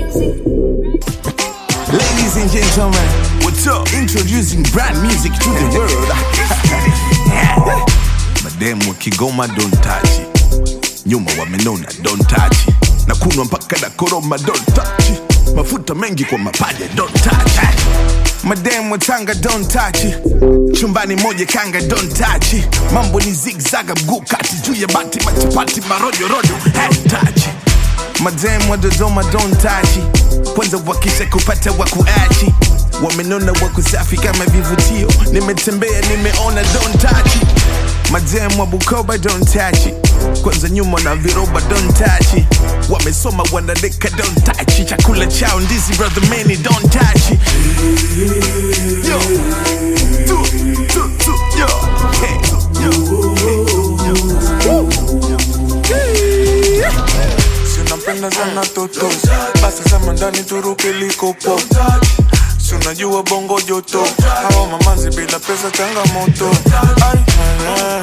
Ladies and gentlemen, what's up? Introducing brand music to the world. Mademu wa Kigoma don't touch it. Nyuma wamenona don't touch it. Na kunwa mpaka na koroma don't touch it. Mafuta mengi kwa mapaja don't touch it. Mademu wa Tanga don't touch it. Chumbani moja kanga don't touch it. Mambo ni zigzaga mguu kati juu ya bati machapati marojo rojo hey, touch it. Madem wa Dodoma don't touch it. Kwanza wakisha kupata wakuachi wamenona wako safi kama vivutio nimetembea nimeona don't touch it. Madem wa Bukoba don't touch it. Kwanza nyuma na viroba don't touch it. Wamesoma wanadeka don't touch it. Chakula chao ndizi brother many don't touch it. Yo. Tu, tu, tu, yo. Hey, yo. Hey, yo. Woo. Yeah. Si unapenda sana toto basi sema ndani turuke likopo si unajua bongo joto hawa mamazi bila pesa changamoto Ai, eh,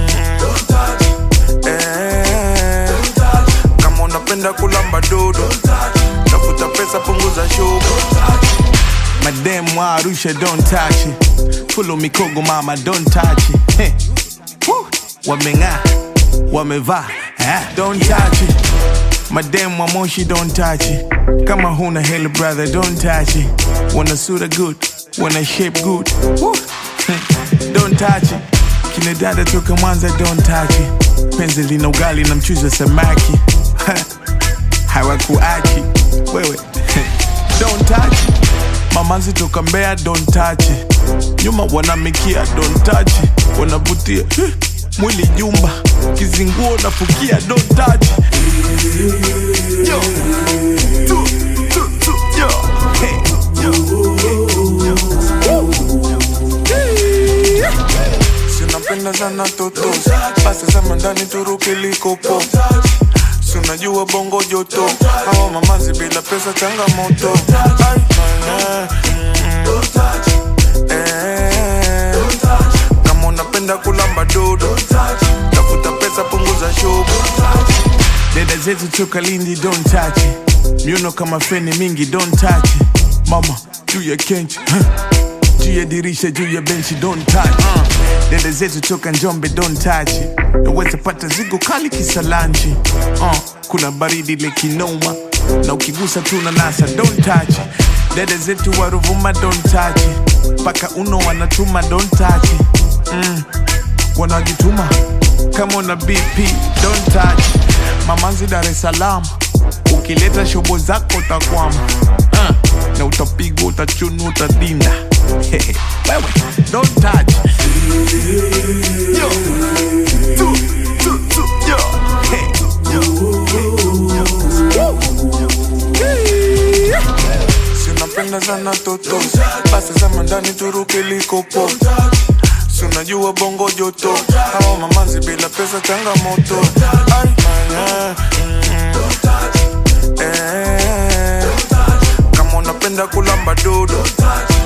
mm, eh. kama unapenda kulamba dodo tafuta pesa punguza shogo Madem wa Arusha don't touch it. Fulo mikogo mama don't touch it. Hey. Woo. Wameng'aa, wamevaa, eh, don't touch it. Madem wa Moshi don't touch it. Kama huna hela brother don't touch it. Wana sura good, wana shape good. Woo. Hmm. Don't touch it. Kina dada toka Mwanza don't touch it. Penzi lina ugali na mchuzi wa samaki. hawakuachi wewe don't touch it. Mamazi toka Mbeya don't touch it. Nyuma wanamikia don't touch it. Wanavutia eh, mwili jumba kizinguo nafukia don't touch it. Yo. Tu, tu, tu, yo. Hey, yo. Hey, yo. Woo. Yeah. si unapenda sana toto basi sema ndani turuke likopo si unajua bongo joto hawa mamazi bila pesa changamoto Ai, eh, mm, eh. kama unapenda kulamba dodo tafuta pesa punguza shogo Dada zetu toka Lindi don't touch it. Miuno kama feni mingi don't touch it. Mama juu ya kenchi huh. juu ya dirisha juu ya benchi don't touch it. Dada zetu toka Njombe don't touch it. Naweza pata zigo kali kisalanchi uh, kuna baridi lekinoma na ukigusa tu na nasa don't touch it. Dada zetu wa Ruvuma don't touch it. Paka uno wanatuma don't touch it. mm wanajituma kama una BP don't touch mamanzi Dar es Salaam ukileta shobo zako utakwama uh, na utapigwa utachunu utadinda wewe don't touch yo tu, tu, tu, yo hey, yo hey, yo Woo. Yeah. si unapenda sana toto basi sema ndani turuke likopo si unajua bongo joto hawa mamazi bila pesa changamoto Ai, eh, mm, eh. kama unapenda kulamba dodo